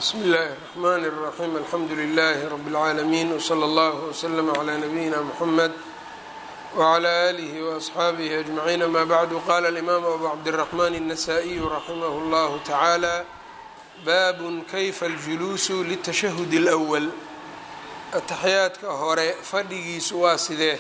bsmi اllahi الرحmn الرaxيm alxamdu لlh rb العaalمين وslى اllه وslm عlى نabiyina mحamed وعlى آlih وأصxaabih أجمعين amا bعd qala الإmam abu cabdالرحmn النsائي raximh اllah taعaalى bab kayfa اljuluus lلتashahud الأwl ataxyaadka hore fadhigiisu waa sidee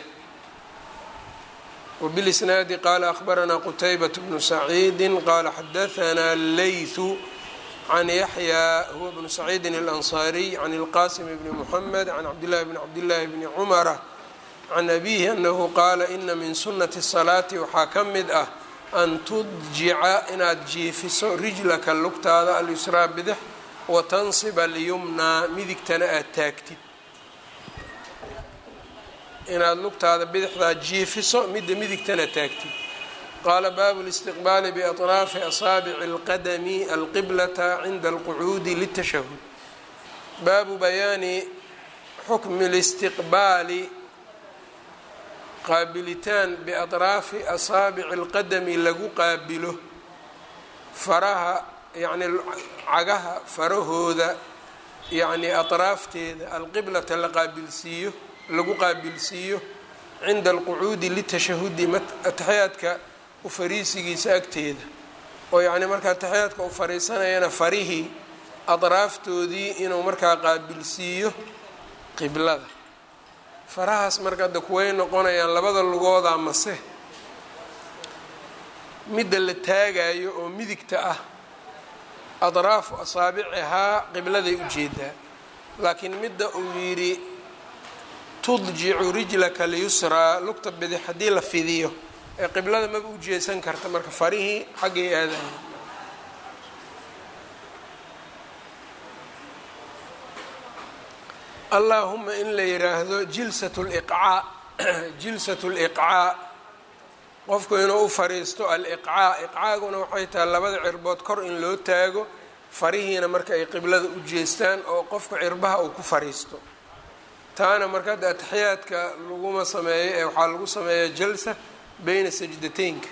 wbاlisnaadi qala أخbarana qtaybaة bnu سacيidi qala xadaثna leyثu can yaxya huwa bnu saciidin alansaariy can ilqasim bni muxamed can cabdillahi bni cabdillaahi bni cumara can abiihi anahu qaala ina min sunnati salaati waxaa ka mid ah an tudjica inaad jiifiso rijlaka lugtaada alyusraa bidix wa tansiba alyumnaa midigtana aad taagtid inaad lugtaada bidixdaa jiifiso midda midigtana taagtid qala baabu اlistiqbaali biaطraafi asaabici اlqadami alqiblata cinda alqucuudi litashahud baabu bayaani xukmi اlistiqbaali qaabilitaan biaطraafi asaabici اlqadami lagu qaabilo faraha yani cagaha farahooda yani aطraafteeda alqiblata la qaabilsiiyo lagu qaabilsiiyo cinda alqucuudi litashahudi ataxyaadka ufariisigiisa agteeda oo yacni markaa taxiyaadka u fariisanayana farihii adraaftoodii inuu markaa qaabilsiiyo qiblada farahaas marka de kuway noqonayaan labada lugooda mase midda la taagayo oo midigta ah adraafu asaabicihaa qibladay ujeedaa laakiin midda uu yidhi tudjicu rijlaka lyusraa lugta bidix haddii la fidiyo ee qiblada maba u jeesan karta marka farihii xaggay aadaya allaahuma in la yiraahdo jilsat liqcaa jilsat liqcaa qofku inuu u fariisto aliqcaa iqcaaguna waxay tahay labada cirbood kor in loo taago farihiina marka ay qiblada u jeestaan oo qofka cirbaha uu ku fariisto taana marka hadda ataxiyaadka laguma sameeyo ee waxaa lagu sameeyaa jalsa byna sajdateynka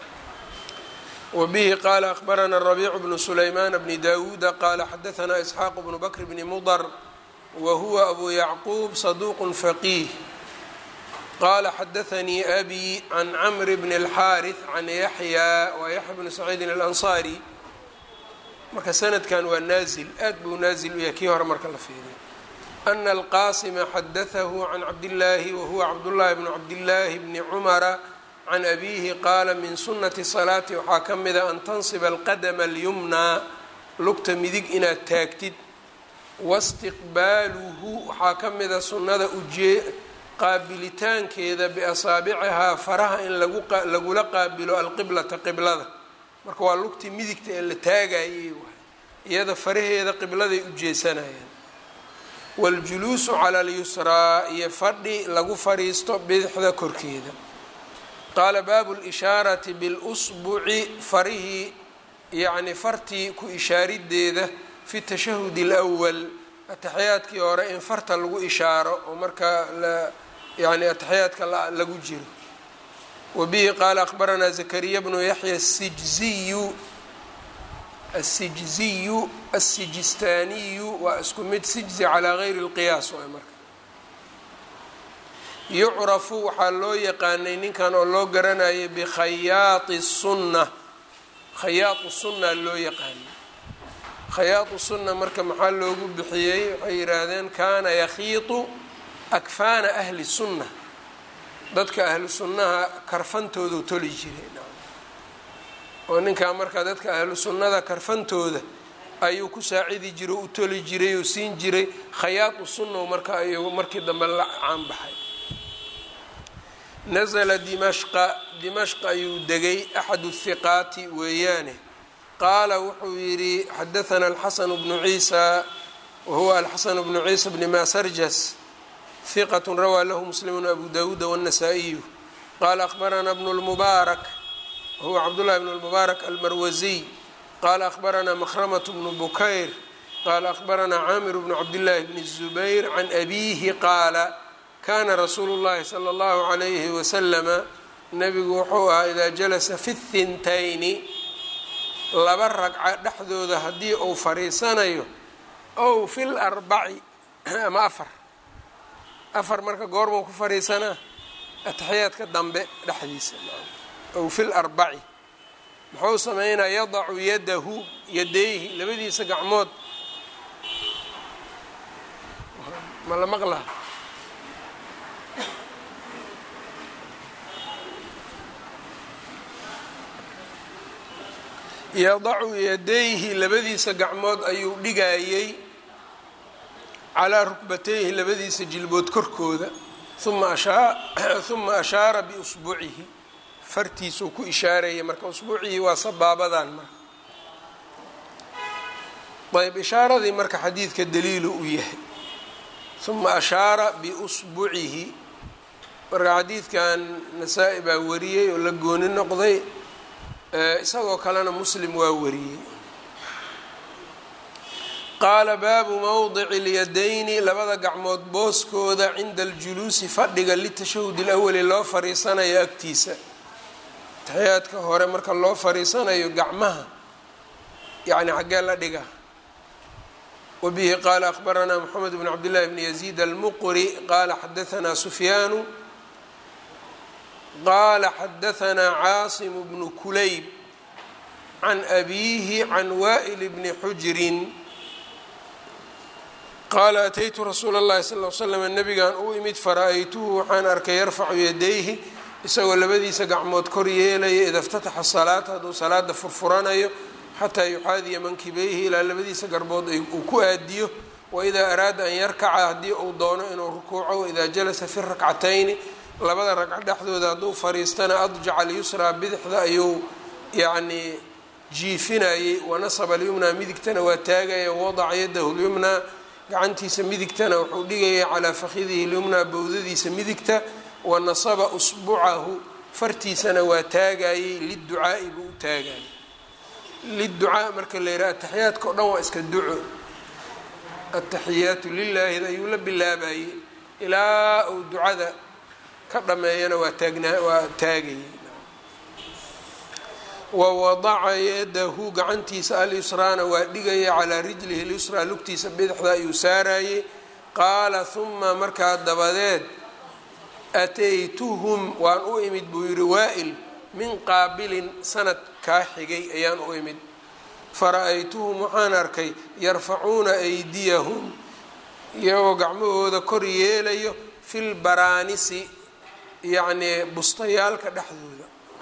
wbihi qala akhbarana rabiicu bnu sulaymaan bni dawuuda qala xadaثna isxaaq bnu bakr bni mudr wa huwa abu yacquub saduq faqiih qala xadaثanii abi can cmr bn اlxaariث can yaxya wa yaxya bnu saciidin alanصari marka sanadkan waa naazil aad buu naazil u yahay kii hore marka la fiiriyo ana alqasima xadaثahu can cabdillaahi wahuwa cabdullahi bnu cabdillaahi bni cumara can abiihi qaala min sunnati salaati waxaa ka mida an tansiba alqadama alyumnaa lugta midig inaad taagtid wastiqbaaluhu waxaa ka mida sunnada ujee qaabilitaankeeda biasaabicihaa faraha in lagula qaabilo alqiblata qiblada marka waa lugtii midigta ee la taagayay iyada faraheeda qibladay u jeesanayaan waاljuluusu cala alyusraa iyo fadhi lagu fadhiisto bidixda korkeeda qaala baabu lishaarati bilusbuci farihii yacni fartii ku ishaarideeda fi tashahudi اlأwal ataxiyaadkii hore in farta lagu ishaaro oo markaa yani ataxiyaadka lagu jiro wa bihi qaala akhbaranaa zakariya bnu yaxya asijziyu asijziyu asijistaaniyu waa isku mid sijzi calaa gayri اlqiyaas waay marka yucrafu waxaa loo yaqaanay ninkan oo loo garanayay bikhayaati sunna khayaatu sunna loo yaqaanay khayaatu sunna marka maxaa loogu bixiyey waxay yidhaahdeen kaana yakhiitu akfaana ahli sunna dadka ahlu sunnaha karfantoodu toli jiray oo ninkaa marka dadka ahlu sunnada karfantooda ayuu ku saacidi jiray u toli jiray oo siin jiray khayaatu sunna marka ayuu markii dambe la caanbaxay nasla dimashqa dimashq ayuu degay axadu hiqaati weeyaane qaala wuxuu yidhi xadaثana alxasanu bnu ciisa wahuwa alxasanu bnu ciisa bni masarjas hiqat rawaa lahu muslimu abu dawuuda wالnasaa-iyu qaala akhbarana bnu lmubaarak wahuwa cabdullahi bn lmubaarak almarwasiy qaala akhbarana makhramat bnu bukayr qaala akhbarana caamir bnu cabdillaahi bni الzubayr can abiihi qaala kana rasuulu llahi sala allahu calayhi wasalama nabigu wuxuu ahaa idaa jalasa fi thintayni laba ragca dhexdooda haddii uu fariisanayo ow fi larbaci ama afar afar marka goormuu ku fariisanaa ataxiyaadka dambe dhexdiisa ow fi larbaci muxuu sameynaa yadacu yadahu yadayhi labadiisa gacmood ma la maqlaa yadacu yadayhi labadiisa gacmood ayuu dhigayey calaa rukbatayhi labadiisa jilbood korkooda uma uma ashaara biusbuucihi fartiisuu ku ishaaraya marka usbuucihii waa sabaabadan marka ayb ishaaradii marka xadiidka daliilu u yahay uma ashaara biusbucihi marka xadiidkan nasaa-i baa wariyey oo la gooni noqday isagoo kalena muslim waa wariyey qaala baabu mowdici اlyadayni labada gacmood booskooda cinda aljuluusi fadhiga litashahud اlawali loo fariisanayo agtiisa taxiyaadka hore marka loo fariisanayo gacmaha yani xaggee la dhiga wabihi qaala akhbaranaa moxamed bn cabdillahi bni yaziid almuqri qaala xadaanaa sufyaanu qaala xadaanaa caasimu bnu kulayb can abiihi can waa'il bni xujrin qaala ataytu rasuula اllahi sal l slam nabigan u imid fara-aytuhu waxaan arkay yarfacu yadayhi isagoo labadiisa gacmood kor yeelaya ida اftataxa salaata hadduu salaada furfuranayo xataa yuxaadiya mankibayhi ilaa labadiisa garbood uu ku aadiyo waidaa araada an yarkaca haddii uu doono inuu rukuuco waidaa jalasa fi rakcatayni labada ragco dhexdooda hadduu fariistana adjaca alyusraa bidixda ayuu yacnii jiifinayey wanasaba alyumnaa midigtana waa taagaya wadaca yadahu lyumnaa gacantiisa midigtana wuxuu dhigaya calaa fakhidihi lyumnaa bowdadiisa midigta wanasaba usbucahu fartiisana waa taagayey liducaa'i buu u taagayay liducaa marka la yidhaha ataxiyaadka o dhan waa iska duco ataxiyaatu lilaahi ayuu la bilaabayey ilaa uu ducada ka dhameeyana waa taagnaa waa taagayey wa wadaca yadahu gacantiisa alyusraana waa dhigaya calaa rijlihi lyusraa lugtiisa bidixda ayuu saarayey qaala huma markaa dabadeed ataytuhum waan u imid buu yihi waa-il min qaabilin sanad kaa xigay ayaan u imid fara-aytuhum waxaan arkay yarfacuuna aydiyahum iyagoo gacmahooda kor yeelayo fil baraanisi yacnii bustayaalka dhexdooda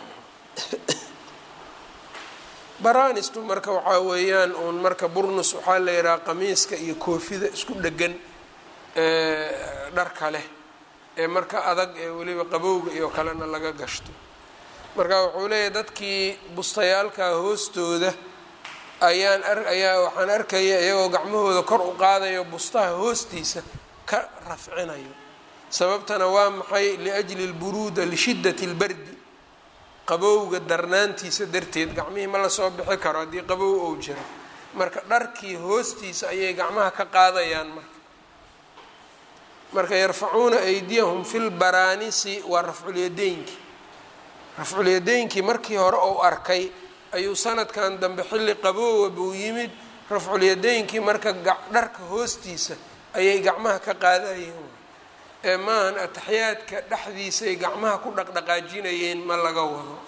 baraanistu marka waxaa weeyaan uun marka burnus waxaa la yidhaha qamiiska iyo koofida isku dhegan dharka leh ee marka adag ee weliba qabowga iyo kalena laga gashto marka wuxuu leeyahay dadkii bustayaalka hoostooda ayaan ayaa waxaan arkaya iyagoo gacmahooda kor u qaadayo bustaha hoostiisa ka rafcinayo sababtana waa maxay liajli lburuuda lishiddati lbardi qabowga darnaantiisa darteed gacmihii ma lasoo bixi karo haddii qabow ou jiro marka dharkii hoostiisa ayay gacmaha ka qaadayaan marka marka yarfacuuna aydiyahum fi lbaraanisi waa rafculyadeynkii rafculyadeynkii markii hore ou arkay ayuu sanadkan dambe xilli qaboowa buu yimid rafculyadeynkii marka dharka hoostiisa ayay gacmaha ka qaadayeen ee maahan ataxiyaadka dhexdiisay gacmaha ku dhaqdhaqaajinayeen ma laga wado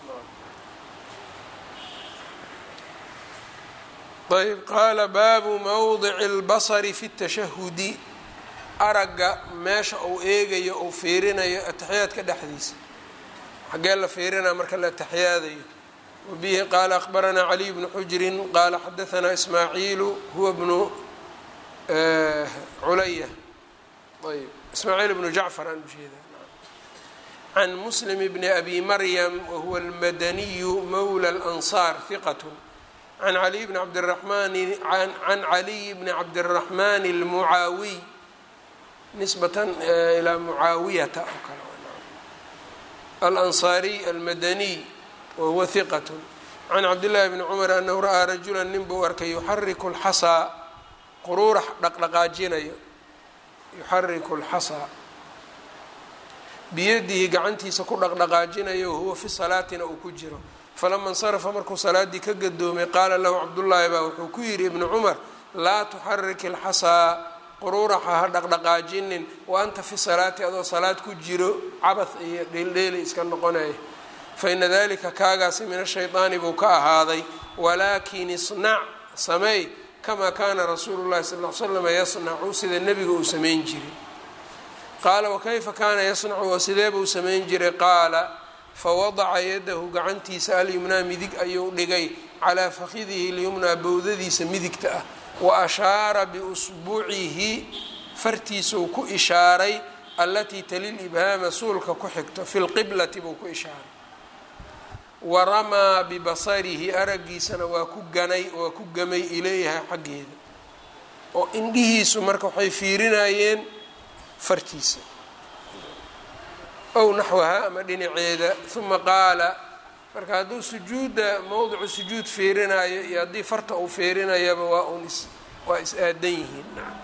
ayb qaala baabu mawdici اlbasari fi اtashahudi aragga meesha uu eegayo uu fiirinayo ataxiyaadka dhexdiisa xaggee la fiirinaa marka la ataxiyaadayo wabihi qaala akhbaranaa caliy bnu xujrin qaala xadaanaa ismaaciilu huwa bnu culaya ayb ismaaciil bnu jacfar aan ujeeda can muslim bni abi maryam wahuwa almadaniyu mawla اlansaar hiqat can caliy bni cabdiraxmani can caliy bni cabdiraxmani almucaawiy nisbatan ilaa mucaawiyata oo kale alansaariy almadaniy wahuwa hiqat can cabdillahi bni cumar anahu ra'aa rajula nin buu arkay yuxariku lxasaa quruurax dhaqdhaqaajinayo yuxariku lxasaa biyadihi gacantiisa ku dhaqdhaqaajinayo wahuwa fi salaatina uu ku jiro falama insarafa markuu salaadii ka gadoomay qaala lahu cabdullaahi baa wuxuu ku yidhi ibnu cumar laa tuxarik ilxasaa quruuraxa ha dhaqdhaqaajinin wa anta fi salaati adoo salaad ku jiro cabah iyo dheeldheeli iska noqonaya fa ina dalika kaagaasi min ashaydaani buu ka ahaaday walaakin isnac sameey kamaa kaana rasuulu llahi sal l slam yasnacu sida nebiga uu samayn jiray qaala wakayfa kaana yasnacu oo sidee buu samayn jiray qaala fawadaca yadahu gacantiisa alyumnaa midig ayuu dhigay calaa fakidihi lyumnaa bowdadiisa midigta ah wa ashaara biusbuucihi fartiisuu ku ishaaray allatii talil ibhaama suulka ku xigto fi lqiblati buu ku ishaaray wa ramaa bibasarihi araggiisana waa ku ganay waa ku gamay ilayha xaggeeda oo indhihiisu marka waxay fiirinayeen fartiisa ow naxwaha ama dhinaceeda uma qaala marka hadduu sujuudda mowdicu sujuud fiirinayo iyo haddii farta uu fiirinayaba waa un is waa is aadan yihiin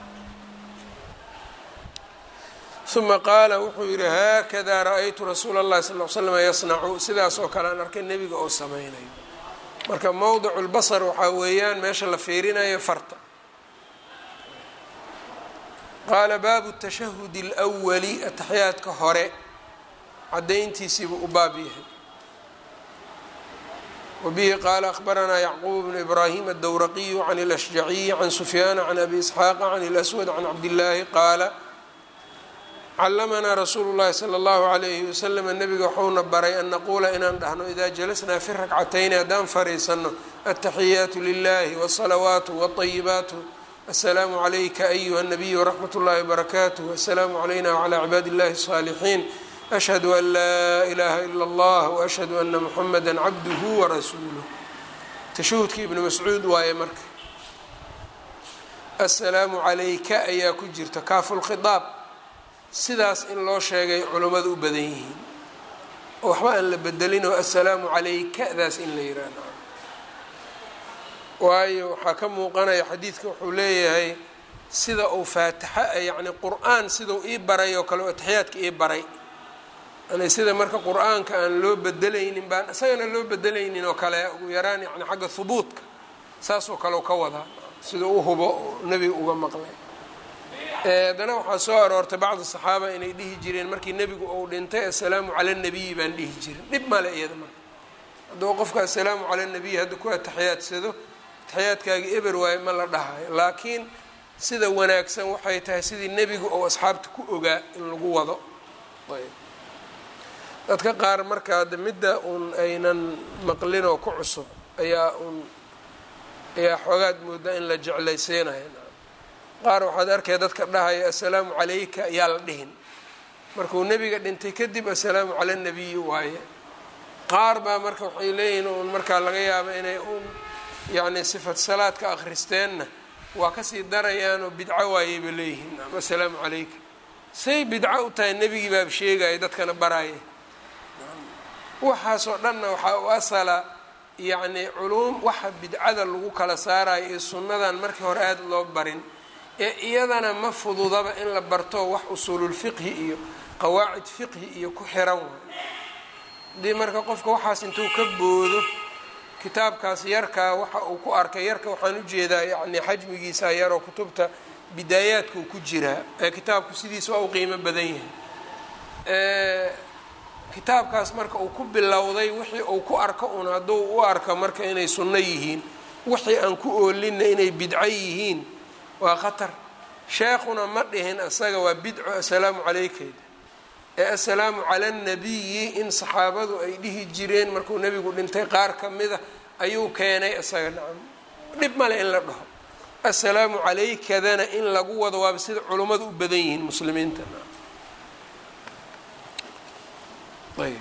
uma qaala wuxuu yidhi haakada ra-aytu rasuula اllahi sal l slm yasnacu sidaas oo kale aan arkay nebiga oo sameynayo marka mowdicu lbasar waxaa weeyaan meesha la fiirinayo farta qaala baabu tashahudi اlwali ataxyaadka hore cadayntiisiibuu u baab yahay wbihi qaala akhbaranaa yacquub bnu ibraahim addowraqiyu can اlashjaciyi can sufyaana can abi isxaaqa can اlaswad can cabdillaahi qaala callamanaa rasuulu llahi sala allahu alayhi wasalam nabiga waxuuna baray an naquula inaan dhahno idaa jalasnaa fi rakcatayni haddaan fariisanno altaxiyaatu lilahi wاsalawaatu wاطayibaatu asalaamu calayka ayuha nabiy wraxmat اllahi wbarakaatuh asalaamu calayna wclى cibaadi اllahi الصaalixiin ashhadu an laa ilaaha ila allah waashhadu ana muxamada cabduhu warasuuluh tashahudka ibnu mascuud waaye marka assalaamu calayka ayaa ku jirta kaafulkhidaab sidaas in loo sheegay culummadu u badan yihiin oo waxba aan la bedelin oo assalaamu calayka-daas in la yihahdo waayo waxaa ka muuqanaya xadiidka wuxuu leeyahay sida uu faatixa yacni qur-aan sidau ii baray oo kale oo ataxiyaadka ii baray yani sida marka qur-aanka aan loo bedelaynin baan isagana loo bedelaynin oo kale ugu yaraan yani xagga hubuudka saasoo kale ka wadaa sida u hubo nebiga uga maqlay haddana waxaa soo aroortay bacdi saxaaba inay dhihi jireen markii nebigu uu dhintay assalaamu cala nabiyi baan dhihi jirin dhib male iyada marka hadduu qofka assalaamu cala nabiyi hadda ku ataxiyaadsado ataxiyaadkaagi eber waaye ma la dhahayo laakiin sida wanaagsan waxay tahay sidii nebigu ou asxaabta ku ogaa in lagu wado dadka qaar markaa de midda uun aynan maqlin oo ku cusub ayaa uun ayaa xoogaad moodaa in la jeclaysiinayo qaar waxaad arkaya dadka dhahaya assalaamu calayka ayaa la dhihin markuu nebiga dhintay kadib assalaamu cala nabiyi waaye qaar baa marka waxay leeyihiin uun markaa laga yaaba inay uun yacni sifat salaadka akhristeenna waa kasii darayaanoo bidco waayeyba leeyihiin assalaamu calayka say bidco u tahay nebigii baaba sheegaya dadkana baraya waxaasoo dhanna waxaa u asala yacni culuum waxa bidcada lagu kala saarayo iyo sunnadan markii hore aada loo barin ee iyadana ma fududaba in la barto wax usuululfiqhi iyo qawaacid fiqhi iyo ku xiran waay haddii marka qofka waxaas intuu ka boodo kitaabkaas yarkaa waxa uu ku arkay yarka waxaan ujeedaa yacni xajmigiisa yaroo kutubta bidaayaadkuu ku jiraa ee kitaabku sidiisa waa u qiimo badan yahay kitaabkaas marka uu ku bilowday wixii uu ku arko un hadduu u arko marka inay sunno yihiin wixii aan ku oolinna inay bidco yihiin waa khatar sheekhuna ma dhihin isaga waa bidco assalaamu calaykeeda ee assalaamu cala annabiyi in saxaabadu ay dhihi jireen markuu nebigu dhintay qaar ka mida ayuu keenay isaga nacam dhib male in la dhaho assalaamu calaykadana in lagu wado waaba sida culummadu u badan yihiin muslimiinta ayb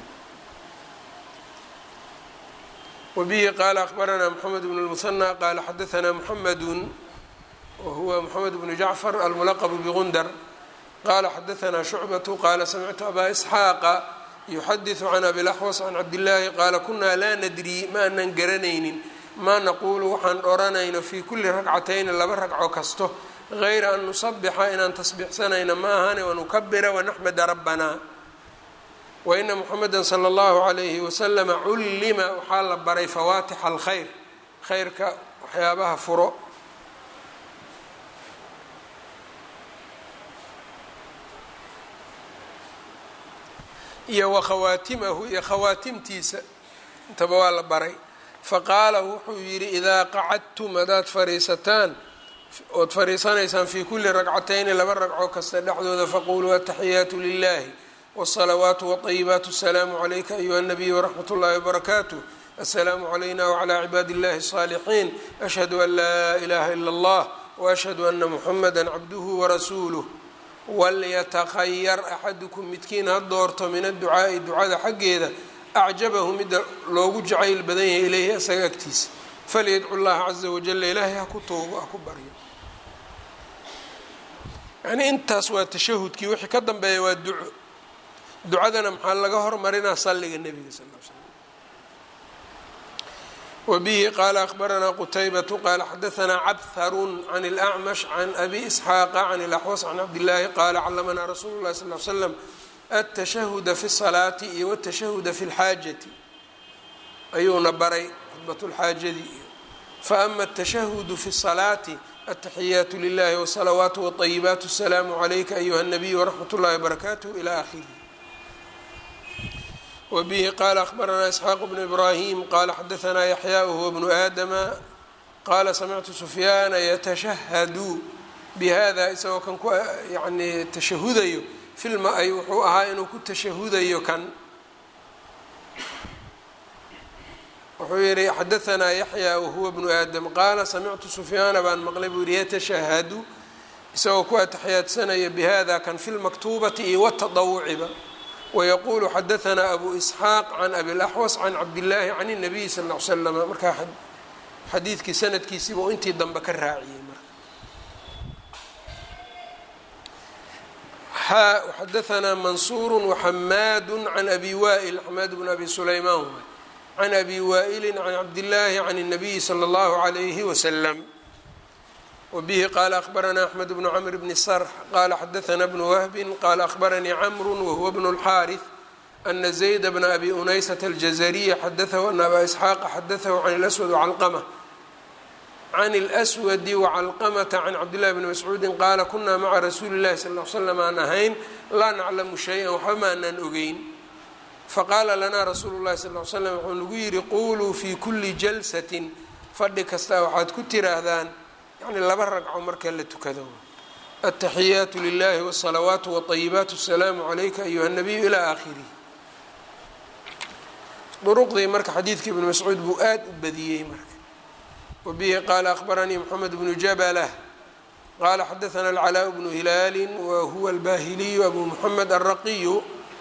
wbihi qaala akbaranaa mxamed bn اlmusanى qaala xadaanaa mxamedu wahuwa mxamed bnu jacfar almulaqbu bgundar qala xadaanaa shucbatu qaala samictu abaa isxaaqa yuxadiثu can abilaxwas can cabdillaahi qaala kunaa laa nadri ma anan garanaynin maa naquulu waxaan dhoranayno fii kuli ragcatayni laba ragco kasto gayra an nusabixa inaan tasbiixsanayno ma ahane wanukabira wanaxmada rabbanaa waina muxameda sala allahu calayhi wasalama cullima waxaa la baray fawaatixa alkhayr khayrka waxyaabaha furo iyo wa khawaatimahu iyo khawaatimtiisa intaba waa la baray faqaala wuxuu yidhi idaa qacadtum haddaad fariisataan ood fariisanaysaan fii kulli ragcatayni laba ragco kasta dhexdooda faquluu ataxiyaatu lilahi wالsalawaatu wطayibaat asalaamu calayka ayuha nabiy wraxmat اllahi wbarakaatuh asalaamu calayna wclى cibaadi اllahi الصaalixiin ashhadu an laa ilaha ilا اllah waashhadu ana muxamada cabduhu warasuuluh walyatakhayar axadukum midkiin ha doorto min adducaa'i ducada xaggeeda acjabahu midda loogu jacayl badan yahay ilayhi isaga agtiisa falyadcu llaha caza wajala ilaahay ha ku toogo ha ku baryo yacnii intaas waa tashahudkii wixii ka dambeeya waa duco ducadana maxaa laga hormarinaa salliga nebiga sal l slam wbihi qala akhbaranaa qutaybatu qala xadaanaa cabharun can اlأcmash can abi isxaaqa can اlaxwas can cabdillaahi qala callamanaa rasuulu اlahi sal l slam atashahuda fi الsalaati iyo wاtashahuda fi اlxaajati ayuuna baray khudbat lxaajadii iyo faama atashahudu fi الsalaati ataxiyaatu lilahi wsalawaatu wطayibaat asalaamu calayka ayuha الnabiy wraxmat اllahi wbarakaatuh ilى akhirih wbihi qala akhbaranaa isxaaq bnu ibrahim qala xadaanaa yaxya wahuwa bnu aadama qala samictu sufyaana yatashahadu bihada isagoo kan ku yani tashahudayo filma ay wuxuu ahaa inuu ku tashahudayo kan wuxuu yihi xadaanaa yaxya wahuwa bnu aadam qaala samictu sufyaana baan maqlay buu yihi yatashahadu isagoo ku ataxiyaadsanayo bihada kan fi lmaktuubati iyo watadawuciba wayaqulu xadaanaa abu isxaaq can abi laxwas can cabdillaahi can الnabiyi sal l slama markaa xadiidkii sanadkiisiiba u intii dambe ka raaciyey marka xadaanaa mansuuru waxamaadu can abi waa'il xamaad bn abi sulaymaan waay can abi waa'ili can cabdillaahi can الnabiyi slى اllahu عalayhi waslam wbihi qala akhbaranaa axmed bnu cmr bni sarx qala xadaana bnu wahbi qala akhbaranii camru wahuwa bnu اlxaariث ana zayd bna abi unaysata aljazariya xadaahu ana aba isxaaqa xadaahu can اlswad wcalqama can اlswadi wacalqamata can cabdillahi bni mascuudi qaala kuna maca rasuuli اllahi sal l slam aan ahayn laa naclamu shaya waxba maanaan ogeyn faqaala lanaa rasuulu اllahi sal l slam wuxuu nagu yihi quluu fi kuli jalsatin fadhi kasta waxaad ku tiraahdaan yani laba ragco marka la tukado ataxiyaatu lilahi wsalawaatu wطayibaat asalaamu calayka ayuha nabiyu ilaa aakhirih duruqdii marka xadiidka ibnu mascuud buu aada u badiyey marka wabihi qaala akhbaranii moxamed bnu jablah qala xadaana alcalaa bnu hilaali wahuwa albahiliyu abu moxamed alraqiyu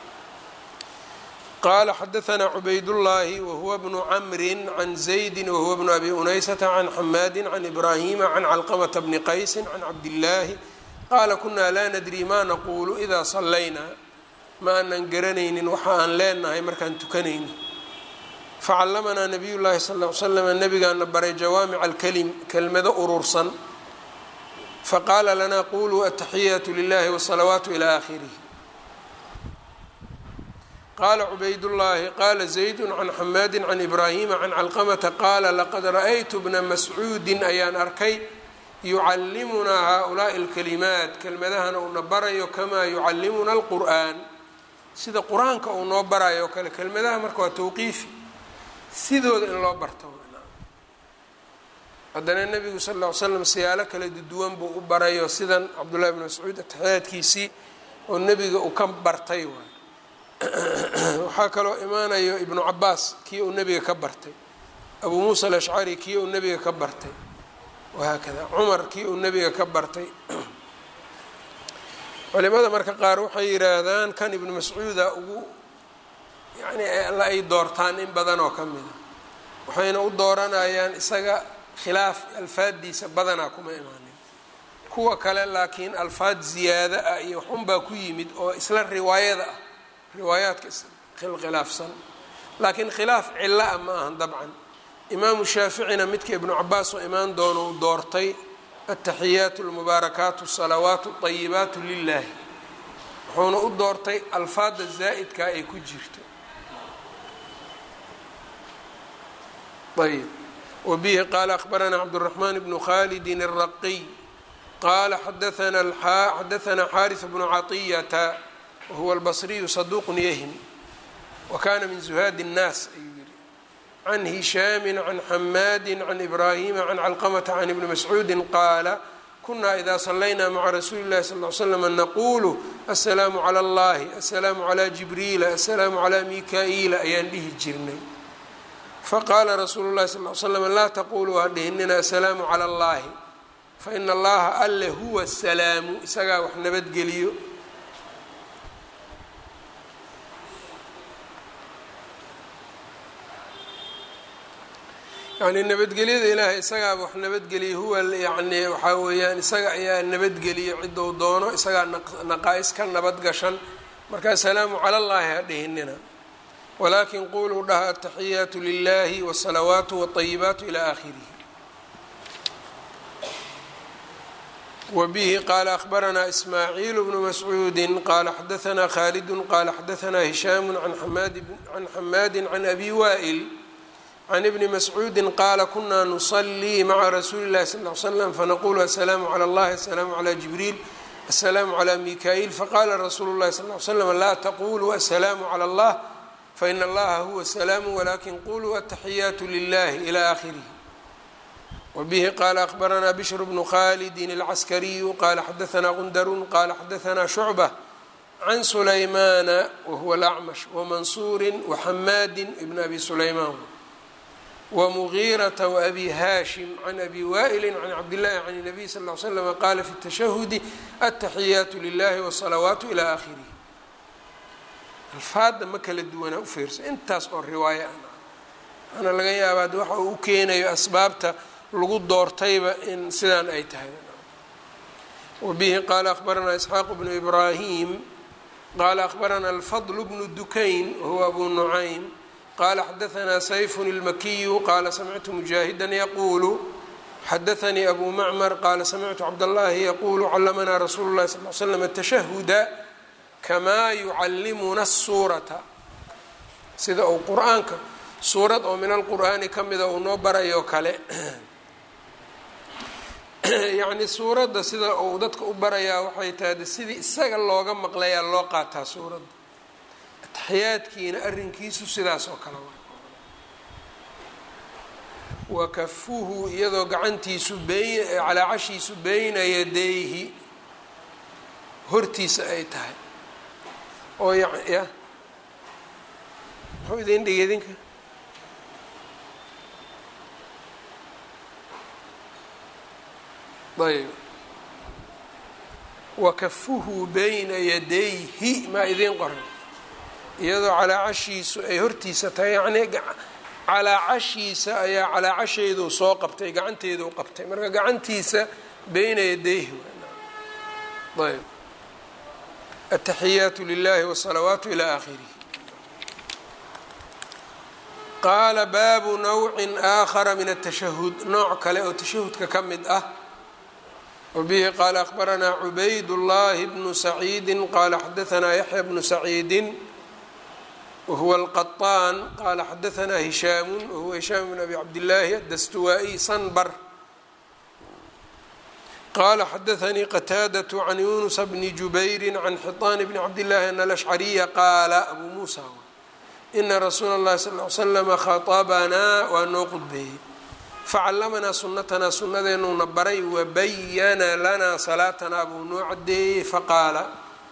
qala xadaanaa cubaydullaahi wahuwa bnu camri can zaydi wahuwa bnu abi unaysata can xamaadi can ibraahima can calqamata bni qaysi can cabdillaahi qaala kunaa laa nadri ma naquulu idaa sallaynaa ma aanan garanaynin waxa aan leenahay markaan tukanayno facallamanaa nabiy llaahi sal l slam nabigaana baray jawaamica alkalim kelmado urursan faqaala lanaa quluu ataxiyaatu lilahi wsalawaatu ilaa aakhirih qala cubaydullaahi qaala zaydu can xamaadi can ibraahima can calqamata qaala laqad ra'aytu bna mascuudin ayaan arkay yucallimunaa haaulaai alkalimaat kelmadahana uuna barayo kamaa yucallimuna alqur'aan sida qur-aanka uu noo barayo o kale kelmadaha marka waa tawqiifi sidooda in loo barto haddana nebigu sal ll ly slam siyaalo kala duwan buu u barayo sidan cabdullahi bni mascuud ataxiyaadkiisii oo nebiga uu ka bartay waay waxaa kaloo imaanayo ibnu cabaas kii uu nebiga ka bartay abuu muusa alashcari kii uu nebiga ka bartay wahaakada cumar kii uu nebiga ka bartay culimada marka qaar waxay yidhaahdaan kan ibnu mascuuda ugu yacni la ay doortaan in badan oo ka mida waxayna u dooranayaan isaga khilaaf alfaaddiisa badanaa kuma imaanin kuwa kale laakiin alfaad ziyaado ah iyo waxunbaa ku yimid oo isla riwaayada ah riwaayaadka khilaafsan laakiin khilaaf cilo ah ma ahan dabcan imaamu shaaficina midka ibnu cabaas oo imaan doono uu doortay ataxiyaatu almubaarakaatu asalawaatu ayibaatu lilaahi wuxuuna u doortay alfaada zaa'idkaa ay ku jirto ayb wabihi qaala akhbaranaa cabduraxmaan bnu khalidin الraqiy qaala xadaanaa xadaanaa xaariث bnu caطiyata wahuwa albasriyu saduuqun yahim wa kana min zuhaadi الnaas ayuu yihi can hishaami can xamaadi can ibraahima can calqamata can ibni mascuudi qaala kuna ida salayna maca rasuuli اllahi sal ly slm naqulu aلsalaamu calى اllahi aلsalaamu calى jibriila aلsalaamu calى mika-iila ayaan dhihi jirnay faqaala rasuulu اlahi sal l slam laa taquluu ha dhihinina aلsalaamu calى اllahi faina allaha alle huwa salaamu isagaa wax nabadgeliyo yani nabadgelyada ilaahay isagaaba wax nabadgeliya huwa yani waxaa weeyaan isaga ayaa nabadgeliya cidou doono isagaa naqaa-is ka nabad gashan markaa salaamu cala llahi ha dhihinina walaakin quluu dhaha ataxiyaatu lilahi wsalawaatu wاطayibaatu ilى akhirihi wbihi qaala akhbaranaa ismaaciil bnu mascuudi qaala xadaanaa khalidu qaala xadaanaa hishaamu can xamaadi can abi waa'il can ibni mascuudi qaala kunaa nusalii maca rasuuli اllahi sal l slam fanaqulu asalaamu calى اllahi asalaamu calى jibriil asalaamu calى mika-iil faqala rasuulu اllahi sal l slam laa taquluu asalaamu calى اllah faina allaha huwa salaamu walakin quluu ataxiyaatu lilahi ilى akhirihi wbihi qaala akhbaranaa bishr bnu khalidi اlcaskariyu qaala xadaanaa qundarun qaala xadaanaa shucbة can sulaymana wahuwa اlacmash wamansuuri waxamaadi bn abi sulaymaan wmugiirata wabi hashim can abi waa'ili can cabdillahi can الnabiy sal ly slm qaala fi اtashahudi ataxiyaatu lilahi wالsalawaatu ilى akhirihi alfaada ma kala duwanaa u fiirsa intaas oo riwaaya ana laga yaabaa de waxa uu u keenayo asbaabta lagu doortayba in sidaan ay tahay wabihi qaala akhbaranaa isxaaq bnu ibraahim qaala akhbaranaa alfadl bnu dukayn wahuwa abu nucaym qaala xadaanaa sayfun اlmakiyu qaala samictu mujaahidan yaquulu xadaanii abu macmar qaala samictu cabdاllahi yaquulu callamanaa rasuulu lahi sal l slam tashahuda kamaa yucallimuna suurata sida uu qur-aanka suurad oo min alqur'aani ka mida uu noo barayo kale yacni suuradda sida uu dadka u barayaa waxay tahay sidii isaga looga maqlayaa loo qaataa suuradda ataxiyaadkiina arrinkiisu sidaas oo kale waa wa kafuhu iyadoo gacantiisu beyn calaacashiisu beyna yadayhi hortiisa ay tahay oo ya ya muxuu idin dhigi idinka ayb wakafuhu bayna yadayhi maa idiin qoran iyadoo calaacashiisu ay hortiisa tahay yacnii calaacashiisa ayaa calaacasheedu soo qabtay gacanteedu qabtay marka gacantiisa bayna yadayhi ayb ataxiyaatu lilahi wsalawaatu ilى akhirihi qaala baabu nawcin aakhara min atashahud nooc kale oo tashahudka ka mid ah wbihi qaala akhbaranaa cubayd llahi bnu saciidi qaala xadaanaa yaxya bnu saciidi wahuwa alqaطaan qaala xadaanaa hishaamu wahuwa hishaam bn abi cabdillaahi adastuwaa-iy sanbar qaala xadaanii qataadaة can yunusa bni jubayri can xiطaan bni cabdillahi an alashcariya qaala abu muusa ina rasuula اllahi sal l slama khaطabanaa waa noo qudbeeyey facallamanaa sunatanaa sunadeenuuna baray wabayana lanaa salaatanaa buu noo cadeeyey faqaala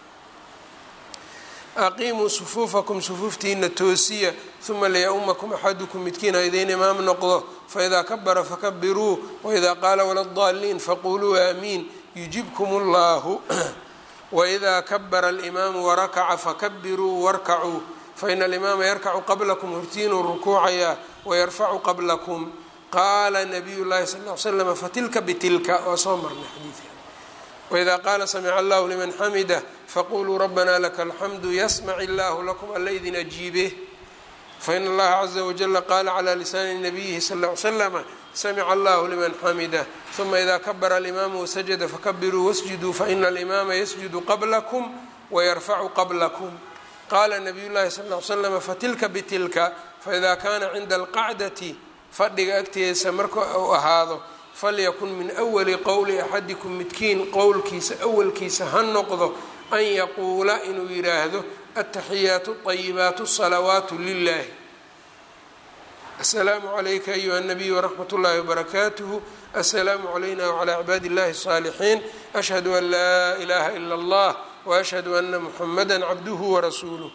aqiimuu sufuufakum sufuuftiina toosiya uma liya-umakum axadukum midkiin ha idiin imaam noqdo faidaa kabara fakabiruu waidaa qaala waladaliin faquluu aamiin yujibkum اllahu waidaa kabara alimaamu warakaca fakabiruu warkacuu faina alimaama yarkacu qablakum hortiinuu rukuucayaa wayarfacu qablakum qaala nabiy llahi sal l slm fatilka bitilka waa soo marnay xadiidka waidaa qaala samica allahu liman xamida faquluu rabbana laka alxamdu yasmac illahu lakum alla idin ajiibe faina allaha caza wajala qaala calى lisaani nabiyihi sal l slama samica allahu liman xamida uma idaa kabara alimaamu wasajada fakabiruu wasjuduu faina alimaama yasjudu qablakum wayarfacu qablakum qaala nabiy llahi sal l slama fatilka bitilka faida kana cinda alqacdati fadhiga agteesa marka uu ahaado falyakun min awali qowli axadikum midkiin qowlkiisa awalkiisa ha noqdo an yaquula inuu yidhaahdo ataxiyaatu ayibaatu salawaatu lilahi asalaamu calayka ayuha الnabiy wraxmat اllahi wbarakaatuh asalaamu calayna wclى cibaadi اllahi الصaalixiin ashhadu an laa ilaha ilا اllah washhadu ana muxamada cabduhu warasuuluh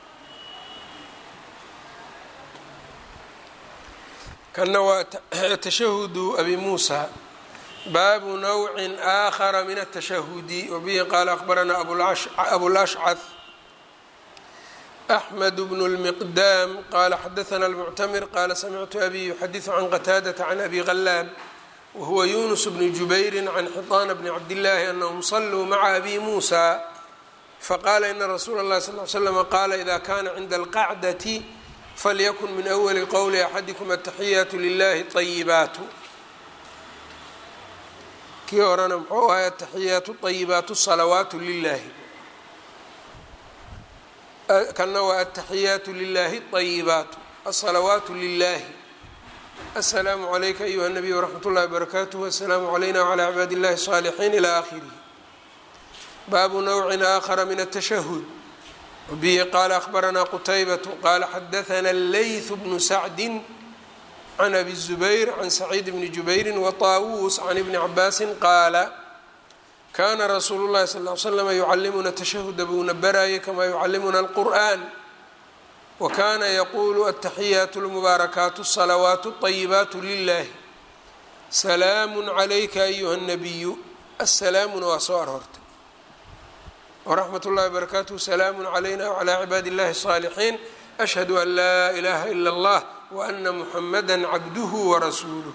kana waa tashahudu abi muusa baabu nawci aakhara min atashahudi wabihi qaala akhbaranaa abulashcad axmed bnu lmiqdaam qaala xadaana almuctamir qaala samictu abi yuxadiثu can qataadata can abi ghalaan wahuwa yunus bni jubayri can xiطaana bni cabdillaahi anahum saluu maca abi muusa faqaala ina rasuula اllahi sal l slm qaala ida kana cinda alqacdati falyakun min awali qowli axadikum ataxiyaatu lilahi ayibaatu kii horena muxuu ahay ataxiyaatu ayibaatu salawaatu lilahi kana waa ataxiyaatu lilahi ayibaatu asalawaatu lilahi asalaamu calayka ayuha nabiy wraxmat ullahi barakaatuh asalaamu calayna wclى cibaadi اllahi الصaalixiin ilى akhirih baabu nawcin aakhara min atashahud wbihi qaala akhbaranaa qutaybatu qaala xadaana leyth bnu sacdi can abi الzubayr can saciid bni jubayri waطaawuus can ibni cabaasin qaala kana rasuulu llahi sal l slama yucalimuna tashahuda buuna baraayay kamaa yucalimuna alqur'an wa kana yaquulu ataxiyaatu lmubaarakaatu الsalawaatu الطayibaatu lilahi salaamu calayka ayuha الnabiyu asalaamuna waa soo aroortay wraxmat ullahi barakaatuh salaamu calayna wclى cibaadi اllahi الصaalixiin ashhadu an laa ilaha ila اllah waana muxamada cabduhu warasuuluh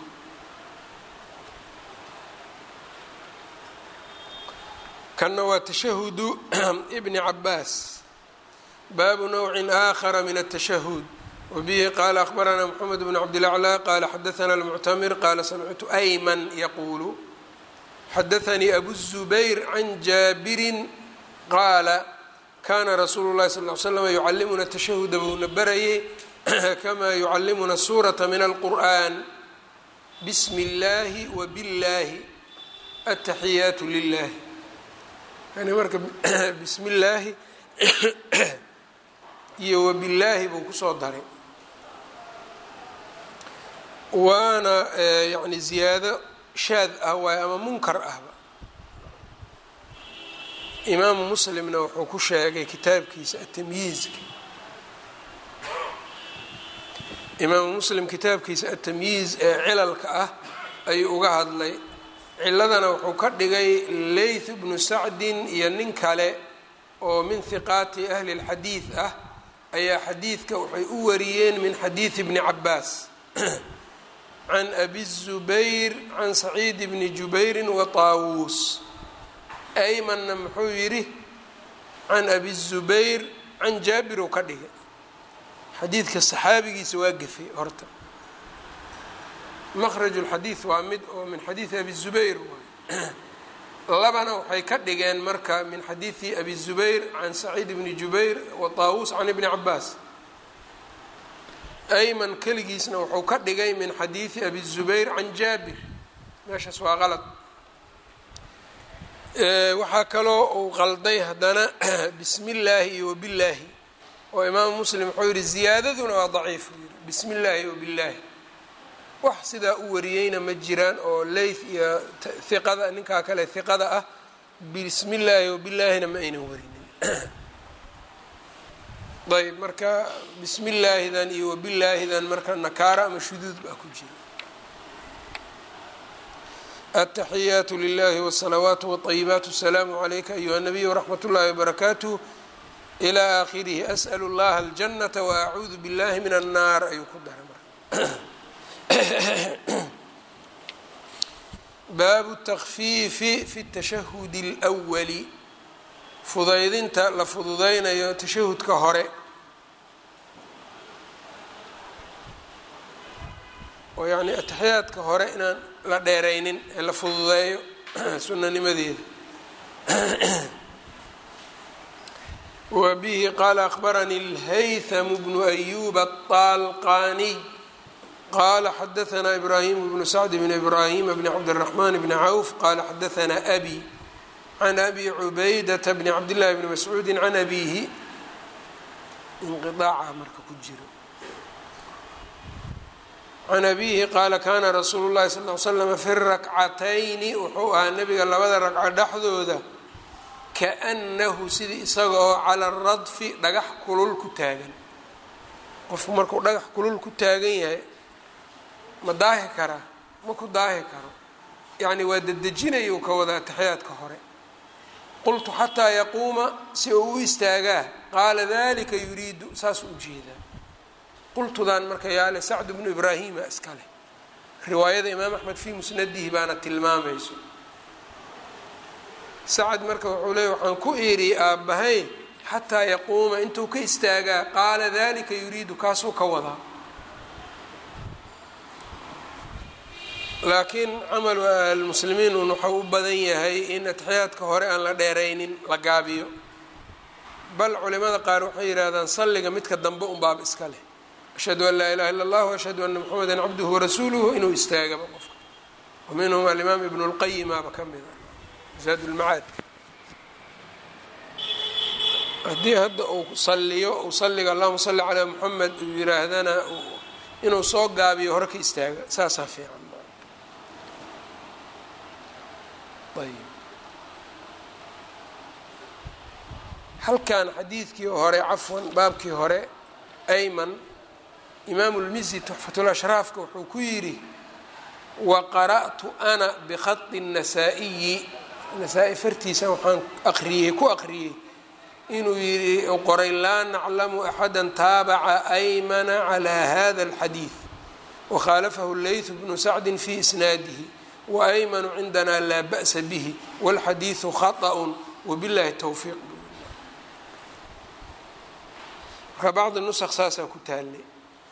kana waa tashahudu bni cabaas baabu nawci aakhara min atashahud wabihi qaala akhbaranaa mxamed bn cabdilaclى qaala xadaana almuctamir qaala samictu ayman yaquulu xadaanii abu الzubayr can jaabirin qaala kana rasuulu llahi sal l slama yucalimuna tashahuda buuna barayay kamaa yucalimuna suurata min alqur'an bismi اllahi wabiاllahi ataxiyaatu lilahi yani marka bismi illaahi iyo wabillaahi buu kusoo daray waana yani ziyaado shaad ah waay ama munkar ahba imaamu muslimna wuxuu ku sheegay kitaabkiisa atamyiizka imaamu muslim kitaabkiisa atamyiiz ee cilalka ah ayuu uga hadlay ciladana wuxuu ka dhigay leyth bnu sacdin iyo nin kale oo min hiqaati ahli اlxadiid ah ayaa xadiidka waxay u wariyeen min xadiidi bni cabaas can abi الzubayr can saciid bni jubayri wa taawuus aymanna muxuu yidhi can abi الzubayr can jaabir uu ka dhigay xadiidka saxaabigiisa waa gefay horta mkraj اlxadiid waa mid oo min xadiidi abi الzubayr labana waxay ka dhigeen marka min xadiidi abi الzubayr can saciid bni jubayr wa taawuus can ibni cabaas ayman keligiisna wuxuu ka dhigay min xadiidi abi الzubayr can jaabir meeshaas waa qalad waxaa kaloo uu qalday haddana bismi اllaahi iyo wabillaahi oo imaamu muslim wuxuu yihi ziyaadaduna waa daciif u yihi bismi اllaahi wabillaahi wax sidaa u wariyeyna ma jiraan oo leyth iyo hiqada ninkaa kale hiqada ah bismi illaahi wabillaahina ma aynan warinin ayb marka bismi illaahidan iyo wabillaahidan marka nakaara ama shuduud baa ku jira ataxiyaatu lilahi wsalawaatu wاطayibaat asalaamu calayka ayuha nabiy wraxmat ullahi wbarakaatuh ilى aakhirihi as'l اllaha aljanata waacuudu biاllahi min annaar ayuu ku daray marka baabu takfiifi fi tashahudi اlwali fudaydinta la fududeynayo tashahudka hore oo yacni ataxiyaadka hore inaan la dheeraynin ee la fududeeyo sunanimadeeda wa bihi qaala akhbaranii اlhaytham bnu ayub aلطaalqaniy qala xadaanaa ibraahim bnu sacd bn ibraahim bni cabdالraxman bni cawf qala xadaanaa abi can abi cubaydata bni cabdillahi bni mascuudi can abihi inqiaaca marka ku jiro can abihi qaala kana rasuulu llahi sal l slama fi rakcatayni wuxuu ahaa nabiga labada ragco dhexdooda kaannahu sidii isaga oo cala radfi dhagax kulul ku taagan qofku markuu dhagax kulul ku taagan yahay ma daahi karaa ma ku daahi karo yacni waa dedejinayuu ka wada ataxiyaadka hore qultu xataa yaquuma si uu u istaagaa qaala dalika yuriidu saasuu ujeedaa qultudan marka yaale sacdu bnu ibraahima iska leh riwaayada imaam axmed fii musnadihi baana tilmaamayso sacad marka wuxuu leeyay waxaan ku idhi aabbahay xataa yaquuma intuu ka istaagaa qaala dalika yuriidu kaasuu ka wadaa laakiin camal almuslimiin un waxau u badan yahay in atixiyaadka hore aan la dheeraynin la gaabiyo bal culimada qaar waxay yidhaahdaan salliga midka dambe un baaba iska leh ashhadu an laa ilaha illa allah ashhadu ana moxameda cabduhu warasuuluhu inuu istaagaba qofka wa minhum alimaam ibnu lqayimaaba ka mid a zaad lmacaadka haddii hadda uu saliyo uu salliga allahuma salli calaa moxamed uu yiraahdana inuu soo gaabiyo hore ka istaaga saasaa fiican ayb halkan xadiidkii hore cafwan baabkii hore ayman imaamu lmisi tuxfatulashraafka wuxuu ku yidhi wa qara'tu ana bikhadi الnasaa-iyi nasaa-i fartiisa waxaan aqriyey ku aqriyey inuu yidhi qoray laa naclamu axada taabaca aymana calaa hada اlxadiid wakhaalafahu leytu bnu sacdi fi isnaadihi waymanu cindana laa ba'sa bihi wاlxadiidu khaطأ wabillahi towfiiq marka bacdi nusq saasaa ku taallay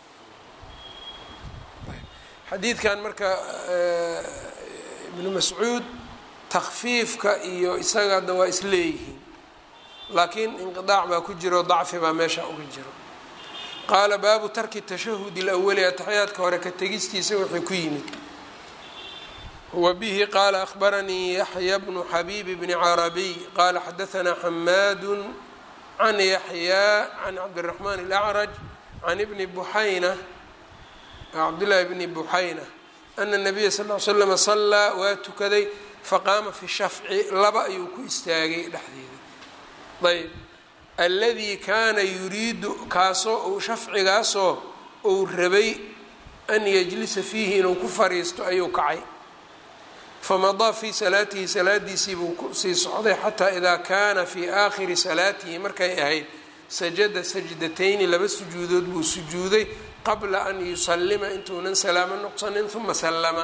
xadiidkan marka ibnu mascuud takfiifka iyo isaga hadda waa isleeyihiin laakiin inqiطaac baa ku jiro dacfi baa meesha uga jiro qaala baabu tarki tashahudi اlawali ataxiyaadka hore ka tegistiisa wixii ku yimid wbihi qaala ahbaranii yaxya bnu xabiib bni carabiy qaala xadaanaa xamaadu can yaxyaa can cabdiraxmaan اlacraj can ibni buxayna cabdillaahi bni buxayna ana nabiya sal l slama sallaa waa tukaday faqaama fi shafci laba ayuu ku istaagay dhexdeeda ayb alladii kaana yuriidu kaasoo uu shafcigaasoo uu rabay an yajlisa fiihi inuu ku fariisto ayuu kacay famadaa fii salaatihi salaadiisii buu kusii socday xataa idaa kaana fii aakhiri salaatihi markay ahayd sajada sajdatayni laba sujuudood buu sujuuday qabla an yusallima intuunan salaamo noqsanin uma sallama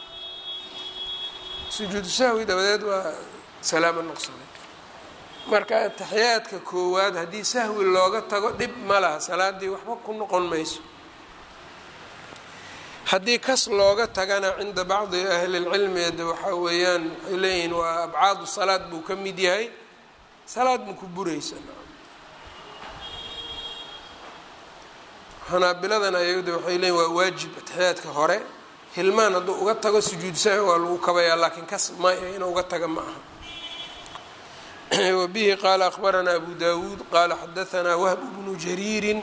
sujuudu sahwi dabadeed waa salaamo noqsaday marka ataxiyaadka koowaad haddii sahwi looga tago dhib ma laha salaadii waxba ku noqon mayso haddii kas looga tagana cinda bacdi ahli lcilmi waxaa weeyaan waxay leeyihiin waa abcaadu salaad buu ka mid yahay salaad ma ku buraysa xanaabiladan ayagda waxay leeyihin waa waajib ataxiyaadka hore hilmaan hadduu uga tago sujuud sahwi waa lagu kabayaa laakiin kas maya inuu uga taga ma aha wabihi qaala akhbaranaa abu dawuud qaala xadaanaa wahb bnu jariirin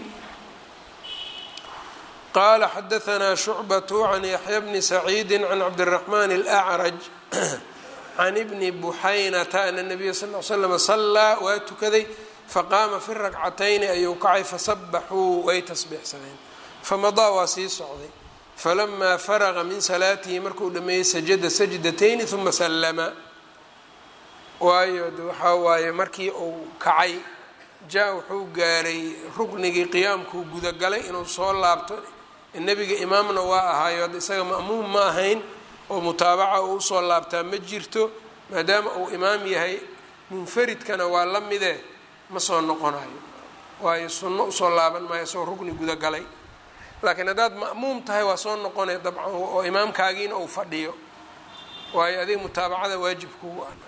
qala xadaanaa shucbaة can yaxya bni saciidi can cabdالraxman اlأcraj can ibni buxaynata ana nabiya sal l slm salaa waa tukaday faqaama fi rakcatayni ayuu kacay fasabaxuu way tasbiixsadeen famadaa waa sii socday falamaa faraqa min salaatihi markuu dhameeyey sajada sajdatayni uma sallama waayo waxaa waaye markii uu kacay jaa wuxuu gaaray ruknigii qiyaamkuu gudagalay inuu soo laabto nebiga imaamna waa ahaayo hadda isaga ma'muum ma ahayn oo mutaabaca uu usoo laabtaa ma jirto maadaama uu imaam yahay munfaridkana waa la mide ma soo noqonayo waayo sunno usoo laaban maayo isagoo rugni gudagalay laakiin haddaad ma'muum tahay waa soo noqonaya dabcan oo imaamkaagiina uu fadhiyo waayo adiga mutaabacada waajibkugu ah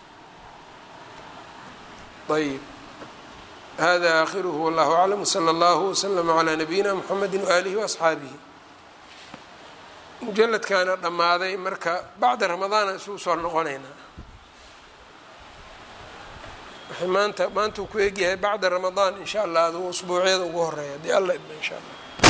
ayb hada aakhiruhu wallahu aclam wsala allahu wslama calaa nabiyina mxamedi waaalihi waasxaabihi mujaladkaana dhammaaday marka bacda ramadaana isugu soo noqonaynaa maanta maanta uu ku egyahay bacda ramadaan in sha allah aduu usbuucyada ugu horeeya haddii alla idmo in sha allah